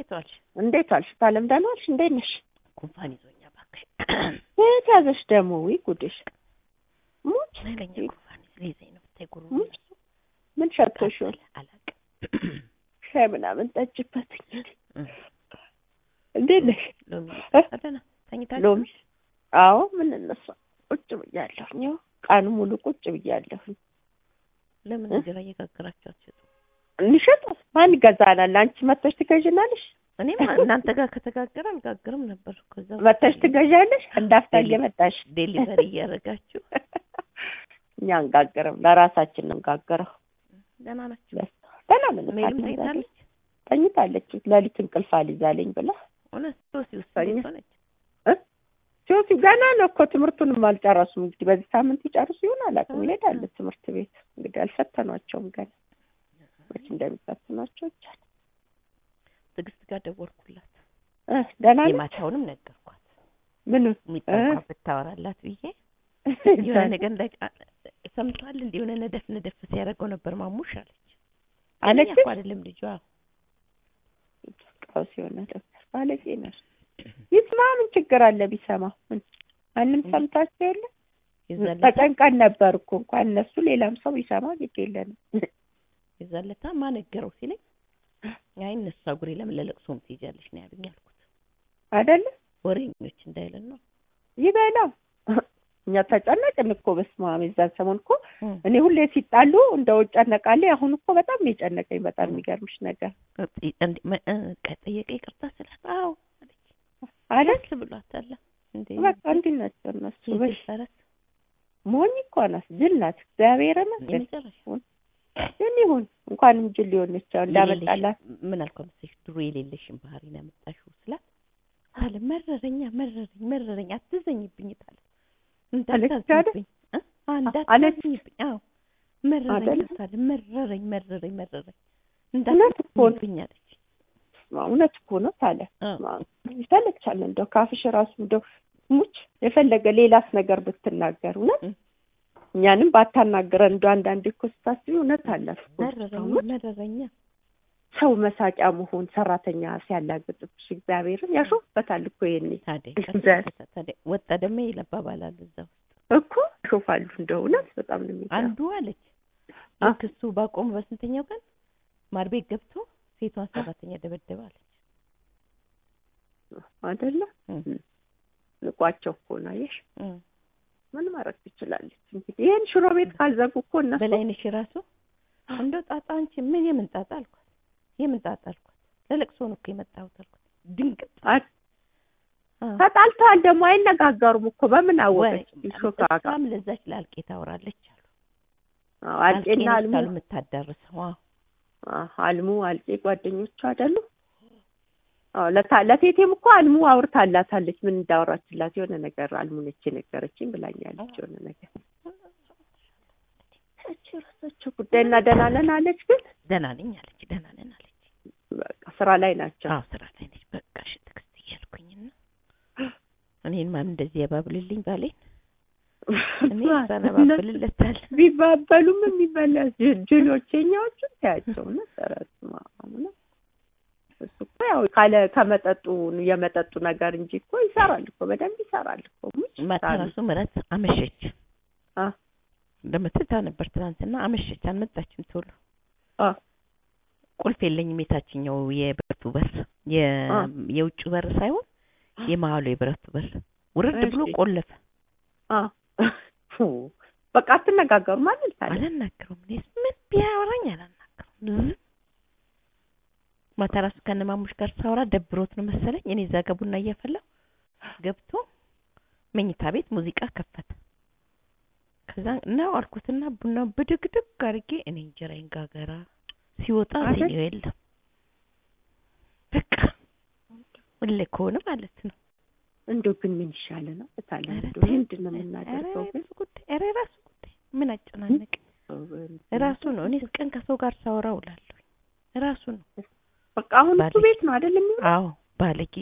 እንዴት ዋልሽ? እንዴት ዋልሽ? ታለም ደህና ዋልሽ? እንዴት ነሽ? ጉንፋን ይዞኛ እባክሽ። የት ያዘሽ ደግሞ? ውይ ጉድሽ! ሙች ኃይለኛ ጉንፋን ሊይዘኝ ነው። ብታይ ጉሩ ሙች ምን ሸቶሽ ይሆን? አላውቅም። ሻይ ምናምን ጠጭበት እንግዲህ። እንዴት ነሽ? ሎሚ እ? ደህና ተኝታለሽ? ሎሚ? አዎ ምን እነሳ ቁጭ ብያለሁኝ። ያው ቀኑ ሙሉ ቁጭ ብያለሁኝ። ለምን እ? እንጀራ እየጋገራችሁ አትሸጡ? እንሸጥ ማን ይገዛናል? አንቺ መተሽ ትገዥናለሽ? እኔም እናንተ ጋር ከተጋገረ አልጋግርም ነበር። ከዛ መተሽ ትገዣለሽ? እንዳፍታ እየመጣሽ ዴሊቨሪ እያደረጋችሁ እኛ አንጋገርም፣ ለራሳችን ነው እንጋገረው። ደህና ናችሁ? ደህና ነን። ሜልም ታዲያ ተኝታለች? ተኝታለች። ሌሊት እንቅልፍ አልይዛለኝ ብላ እውነት ሶሲ ውስጥ ተኛ። እንዴት ሆነች? ሲወሲ ገና ነው እኮ ትምህርቱንም አልጨረሱም። እንግዲህ በዚህ ሳምንት ይጨርሱ ይሆን አላውቅም። አዎ። ይሄዳሉ ትምህርት ቤት እንግዲህ አልፈተኗቸውም ገና መች እንደሚፈትኗቸው ይቻል ትዕግስት ጋር ደወልኩላት። እ ደህና ነች? የማታውንም ነገርኳት። ምኑ የሚጠንቋ ብታወራላት ብዬ የሆነ ነገር እንደ ሰምቷል እንደ የሆነ ነደፍ ነደፍ ሲያደርገው ነበር ማሙሽ አለች። አለች እኛ እኮ አይደለም ልጇ ቀውስ የሆነ ዶክተር ባለጌ ነሽ። ይስማ ምን ችግር አለ ቢሰማ? ምን ማንም ሰምታቸው የለ የዛለታ ተጨንቀን ነበር እኮ እንኳን እነሱ ሌላም ሰው ቢሰማ ግድ የለንም የዛለታ ማነገረው ሲለኝ አይ እነሱ አጉሬ ለምን ለለቅሶም ትሄጃለሽ ነው ያሉኝ አልኩት። አይደለ ወሬኞች እንዳይለን ነው ይበላ እኛ ተጨነቅን እኮ በስመ አብ የዛን ሰሞን እኮ እም። እኔ ሁሌ ሲጣሉ እንደው እጨነቃለሁ። አሁን እኮ በጣም ነው የጨነቀኝ። በጣም የሚገርምሽ ነገር እንዴ መ- እ፣ ከጠየቀ ይቅርታ ስላት አዎ አለች። አይደል ደስ ብሏታል። እንዴ በቃ እንዲህ ናቸው እነሱ። በሽ የጅል ፈረስ ሞኝ እኮ ናት፣ ጅል ናት። እግዚአብሔርን ግን የመጨረሻ ግን ይሁን እንኳንም ጅል ሊሆነች ያው እንዳመጣላት የሌለሽ- ምን አልኳ መሰለሽ ድሮ የሌለሽን ባህሪ ነው ያመጣሽው ስላት አለ መረረኛ መረረኝ መረረኝ አትዘኝብኝ ታለ እንዳታዝኝብኝ እ? አ፣ እንዳታዝኝብኝ አዎ መረረኝ አይደለ? ታለ መረረኝ መረረኝ መረረኝ እውነት እኮ ነው። እንዳታዝኝብኝ አለች እውነት እኮ ነው ታለ አዎ ይሰለቻል። እንደው ካፍሽ ራሱ እንደው ሙች የፈለገ ሌላስ ነገር ብትናገር እውነት እ። እኛንም ባታናግረን እንደው አንዳንዴ እኮ ስታስቢ እውነት አላት እኮ መረረኝ እውነት መረረኛ ሰው መሳቂያ መሆን ሰራተኛ ሲያላግጥብሽ እግዚአብሔርን ያሾፍበታል እኮ ይሄኔ ታዲያ ዘ- ቀስ- ታዲያ ወጣ ደግሞ ይለባባላሉ እዛ ውስጥ እኮ ያሾፋሉ። እንደው እውነት በጣም ነው የሚገርም። አንዱ አለች አ? ልክ እሱ ባቆሙ በስንተኛው ቀን ማር ቤት ገብቶ ሴቷን ሰራተኛ ደበደበ አለች አይደለ እም። ንቋቸው እኮ ነው አየሽ። እም። ምን ማድረግ ትችላለች እንግዲህ ይሄን ሽሮ ቤት ካልዘጉ እኮ እነሱ በላይነሽ ራሱ እንደው ጣጣ አንቺ ምን የምን ጣጣ አልኳት የምን ጣጣ አልኳት ለለቅሶ ነው እኮ የመጣሁት አልኳት ድንቅጥ አ- አ። ተጣልተዋል ደግሞ አይነጋገሩም እኮ በምን አወቀች? ወይ ሾካካ እሷም ለዛች ለአልቄ ታወራለች አሉ አዎ፣ አልቄና አልቄ አልሙ ነች አሉ የምታዳርሰው አዎ አዎ፣ አልሙ አልቄ ጓደኞቹ አይደሉ? አዎ ለታ- ለቴቴም እኮ አልሙ አውርታላታለች። ምን እንዳወራችላት የሆነ ነገር አልሙ ነች የነገረችኝ ብላኛለች። የሆነ ነገር እቺ ራሳቸው ጉዳይና ደህና ነን አለች። ግን ደህና ነኝ አለች ደህና ነን አለች በቃ ስራ ላይ ናቸው። አዎ ስራ ላይ ነች በቃ እሺ ትዕግስት እያልኩኝና እኔን ማን እንደዚህ ያባብልልኝ ባሌን እኔ ሰነባብልለታል ቢባበሉም የሚበላ ጅ- ጅሎች የኛዎቹ ታያቸው ነበረት ነው እሱ እኮ ያው ካለ ከመጠጡ የመጠጡ ነገር እንጂ እኮ ይሰራል እኮ በደንብ ይሰራል እኮ ሙች ማታ ሳሉ። ራሱ ምረት አመሸች አ እንደምትታ ነበር ትናንትና አመሸች አልመጣችም ቶሎ አ ቁልፍ የለኝም የታችኛው የብረቱ በር የ- አ። የውጭ በር ሳይሆን የመሀሉ የብረቱ በር ውርድ ብሎ እሺ። ቆለፈ አ ፉ በቃ አትነጋገሩ ማለት ታዲያ አላናገረውም እኔስ ምን ቢያወራኝ አላናገረውም ዝም ማታ ራሱ ከነማሙሽ ጋር ሳወራ ደብሮት ነው መሰለኝ እኔ እዛ ጋር ቡና እያፈላሁ ገብቶ መኝታ ቤት ሙዚቃ ከፈተ ከዛ ነው አልኩትና ቡናው ብድግድግ አድርጌ እኔ እንጀራዬን ጋገራ ሲወጣ አይደል? ሲኒው የለም በቃ ሁሌ ከሆነ ማለት ነው እንደው ግን ምን ይሻለ ነው ታለ ኧረ እንደው ተይ፣ ምንድን ነው ኧረ የምናደርገው ግን የራሱ ጉዳይ ኧረ የራሱ ጉዳይ ምን አጨናነቅ ራሱ ነው እኔ ቀን ከሰው ጋር ሳወራ ውላለሁ ራሱ ነው በቃ አሁን እሱ ባለጌ። ቤት ነው አይደል የሚውለው አዎ ባለጌ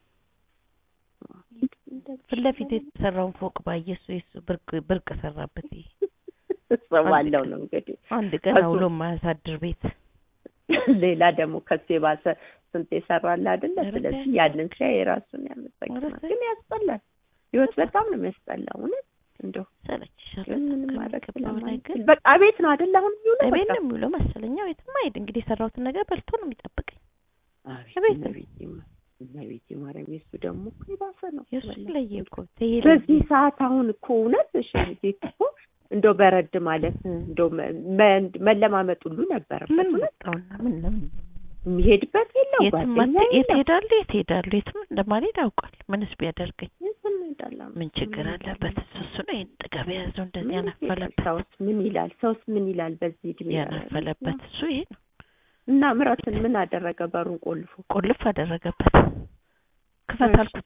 ፊት ለፊት የተሰራውን ፎቅ ባየ እሱ የሱ ብርቅ ብርቅ ሰራበት ይሄ ሰው አለው ነው እንግዲህ አንድ ቀን ከሱ- አውሎ ማያሳድር ቤት ሌላ ደግሞ ከሱ የባሰ ስንት የሰራል አይደለ? ኧረ ስለዚህ ተይ። ያንን ሲያይ የራሱን ያመሰግናል። ኧረ ተይ። ግን ያስጠላል። ህይወት በጣም ነው የሚያስጠላው። እውነት እንደው ሰለችሻል ግን ምንም በጣም ማድረግ ከሚገባው በላይ ግን ስለማንችል በቃ ቤት ነው አይደል? አሁን የሚውለው እቤት በቃ ነው የሚውለው መሰለኝ። አዎ የትም አይሄድ እንግዲህ የሰራሁትን ነገር በልቶ ነው የሚጠብቀኝ። አቤት እቤት ነው። እመቤቴ ማ- እመቤቴ ማርያም የእሱ ደግሞ እኮ የባሰ ነው። የእሱ ወላሂ። ለየ እኮ ተይ በዚህ ሰዓት አሁን እኮ እውነት እሺ ቤት እኮ እንደው በረድ ማለት እንደው መ- መ- መለማመጥ ሁሉ ነበረበት። ምን እውነት መጣውና ምን ለምን የሚሄድበት የለው የትም ጓደኛ አት- የት የለው ሄዳለሁ የት ሄዳለሁ የትም እንደማልሄድ አውቃል። ምንስ ቢያደርገኝ የትም ሄዳላ ምን ችግር አለበት? እሱ እሱ ነው ይሄን ጥጋብ የያዘው እንደዚህ ያናፈለበት ሰውስ ምን ይላል? ሰውስ ምን ይላል? በዚህ እድሜ ያናፈለበት እሱ ይሄ ነው። እና ምረትን ምን አደረገ? በሩን ቆልፎ ቁልፍ አደረገበት። ክፈት እሺ። አልኩታ።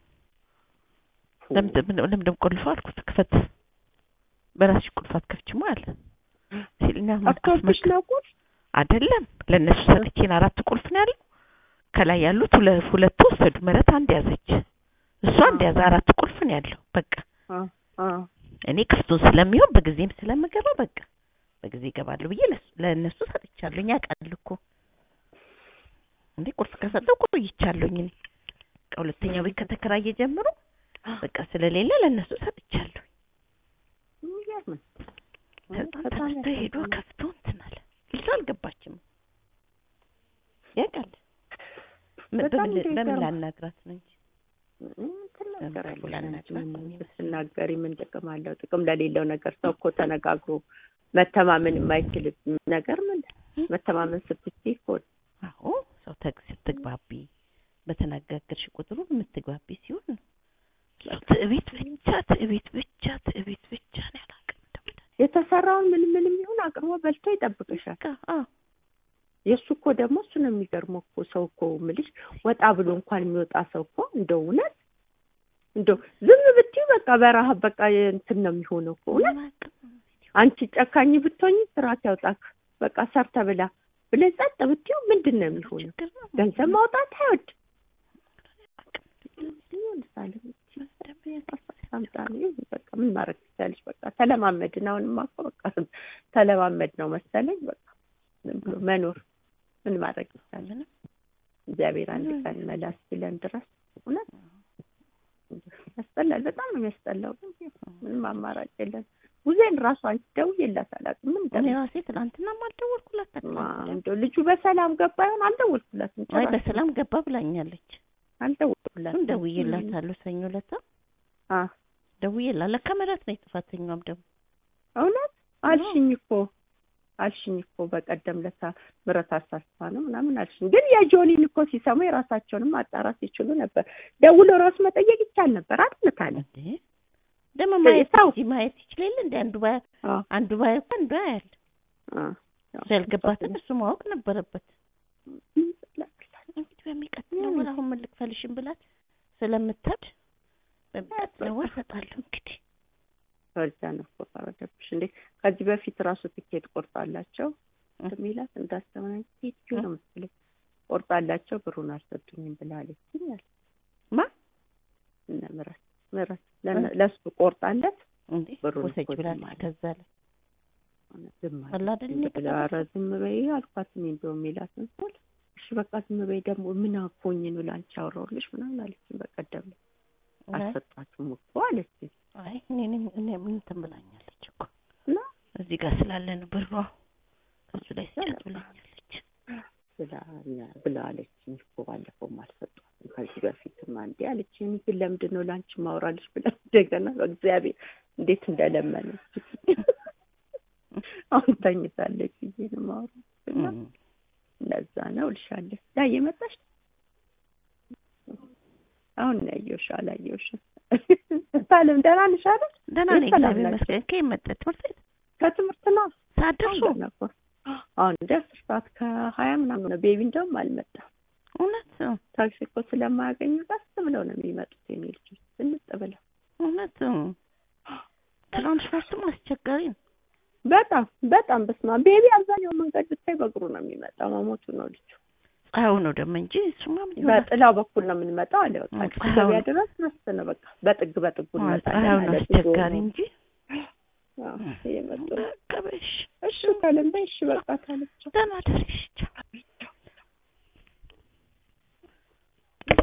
ለምንድን ለምንድን ቆልፎ አልኩት። ክፈት በራስሽ ቁልፍ አትከፍችማ አለ ሲልና አክቶብሽ ነው ቁልፍ አይደለም ለእነሱ ሰጥቼን አራት ቁልፍ ነው ያለው። ከላይ ያሉት ሁለ- ሁለቱ ወሰዱ። ምህረት አንድ ያዘች፣ እሱ አንድ ያዘ። አራት ቁልፍ ነው ያለው። በቃ አ አ እኔ ክፍቱን ስለሚሆን በጊዜም ስለምገባ በቃ በጊዜ እገባለሁ ብዬ ለሱ- ለእነሱ ሰጥቻለሁኝ። ያውቃሉ እኮ እንዴ ቁልፍ ከሰጠው ቆይቻለሁኝ። እኔ ከሁለተኛው ቤት ከተከራየ ጀምሮ በቃ ስለሌለ ለእነሱ ሰጥቻለሁ። የሚገርም ነው። ከዛ በጣም ተነስቶ ሄዶ ያሳዝናል። ከፍቶ እንትን አለ። ልጅቷ አልገባችም። ያውቃል። ም- በጣም በምን በምን ይገርማል። ላናግራት ነው እንጂ ምን ትናገራለሽ? ላናግራት አንቺ ነው ምን የሚመስለው። ብትናገሪ ምን ጥቅም አለው? ጥቅም ለሌለው ነገር ሰው እኮ ተነጋግሮ መተማመን የማይችል ነገር ምን መተማመን ስትችይ እኮ ነው። አዎ ሰው ተግ ስትግባቢ በተነጋገርሽ ቁጥሩ የምትግባቢ ሲሆን ነው። ሰው ትዕቢት ብቻ ትዕቢት ብቻ ትዕቢት ብቻ ነው ያላቅም የተሰራውን ምን ምንም ይሁን አቅርቦ በልቶ ይጠብቅሻል። የእሱ እኮ ደግሞ እሱ ነው የሚገርመው እኮ ሰው እኮ ምልሽ ወጣ ብሎ እንኳን የሚወጣ ሰው እኮ እንደው እውነት እንደው ዝም ብትይ በቃ በረሀብ በቃ እንትን ነው የሚሆነው እኮ እውነት አንቺ ጨካኝ ብትሆኝ ስርዓት ያውጣክ በቃ ሰርተ ብላ ብለህ ጸጥ ብትይው ምንድን ነው የሚሆነው? ገንዘብ ማውጣት አይወድ አምጣ ነው ይሁን በቃ ምን ማድረግ ትችያለሽ? በቃ ተለማመድን። አሁንማ እኮ በቃ ተለማመድ ነው መሰለኝ በቃ ዝም ብሎ መኖር ምን ማድረግ ይቻላል? እግዚአብሔር አንድ ቀን መላስ ብለን ድረስ እውነት ያስጠላል። በጣም ነው የሚያስጠላው። ግን ምንም አማራጭ የለን። ጉዜን ራሱ አንቺ ደውዬላት አላውቅም። ምን እኔ እንደምን ራሴ ትናንትናም አልደወልኩላት እንደው ልጁ በሰላም ገባ ይሆን አልደወልኩላትም። አይ ጭራሽ በሰላም ገባ ብላኛለች። አልደወልኩላትም። እሱን ደውዬላታለሁ ሰኞ ዕለት አ ደውዬላት ለካ ምህረት ነች ጥፋተኛዋም ደግሞ እውነት አልሽኝ እኮ አልሽኝ እኮ በቀደም ለታ ምረት አሳስባ ነው ምናምን አልሽኝ። ግን የጆኒን እኮ ሲሰሙ የራሳቸውንም ማጣራት ይችሉ ነበር። ደውሎ ራሱ መጠየቅ ይቻል ነበር አይደል ታለ እንዴ ደግሞ ማየት ሰው- እንጂ ማየት ይችላል እንደ አንዱ ባይ አ አንዱ ባይ እኮ አንዱ ያያል። አ እሱ ያልገባትን እሱ ማወቅ ነበረበት። እንግዲህ በሚቀጥለው ወር አሁን ምን ልክፈልሽም ብላት ስለምታድ በሚቀጥለው ወር እሰጣለሁ እንግዲህ ፈርጃ ነው እኮ ፈረደብሽ እንዴ። ከዚህ በፊት ራሱ ትኬት ቆርጣላቸው እ። ሚላት እንዳስተማኝ ሴትዮ ነው መሰለኝ ቆርጣላቸው ብሩን አልሰጡኝም ብላለች ይላል ማ እነ ምረት ምረት ለነ- ለሱ ቆርጣለት እንዴ ብሩን ወሰጅ እኮ ብላለች። ዝም አለ። ከዛ ላይ ዝም አለ። አላ አይደል ዝም እኔ ብላ ኧረ ዝም በይ አልኳት። እኔ እንደውም የሚላትን ስል እሺ በቃ ዝም በይ ደግሞ ምን አኮኝ ነው ላንቺ አወራሁልሽ ምናምን አለችኝ። በቀደም አልሰጣችሁም እኮ አለችኝ አይ እኔ እኔ እኔ ምን እንትን ብላኛለች እኮ እና እዚህ ጋር ስላለን ብሯ ከሱ ላይ ስጫት ብላኛለች። ብላ ብላ አለችኝ እኮ ባለፈውም አልሰጧትም ከዚህ በፊትም አንዴ አለችኝ። እኔ ግን ለምንድን ነው ላንቺ ማውራልሽ ብላ እንደገና በእግዚአብሔር እንዴት እንደለመነች አሁን ተኝታለች ብዬ ነው የማወራው እና እም። ለዛ ነው እልሻለሁ። ላይ የመጣሽ አሁን ነው ያየሁሽ፣ አላየሁሽም። ሳለም ደህና ነሽ አይደል? ደህና ነኝ ሰላም እግዚአብሔር ናቸው። ይመስገን። ከየት መጣች ትምህርት ቤት ከትምህርት ነው ሰዓት ደርሶ አሁን ገና እኮ አሁን እንደ አስር ሰዓት ከሀያ ምናምን ነው። ቤቢ እንደውም አልመጣም። እውነት ታክሲ እኮ ስለማያገኙ ቀስ ብለው ነው የሚመጡት የኔ ልጆች ስንጥ ብለው። እውነት ትራንስፖርቱም አስቸጋሪ ነው። በጣም በጣም በስማ ቤቢ አብዛኛው መንገድ ብታይ በእግሩ ነው የሚመጣው። መሞቱ ነው ልጁ። ፀሐዩ ነው ደግሞ እንጂ እሱማ ምን ይሆናል? በጥላው በኩል ነው የምንመጣው አለ። በቃ እ፣ አዲስ ፀሐዩ ገበያ ነው። ድረስ መስት ነው በቃ በጥግ በጥጉ እንመጣለን ፀሐዩ ነው አለ። አስቸጋሪ እንጂ አዎ፣ እየመጡ ነው። ቀበሽ እሺ ካለም በይ እሺ በቃ ካለች ደህና ደርሽ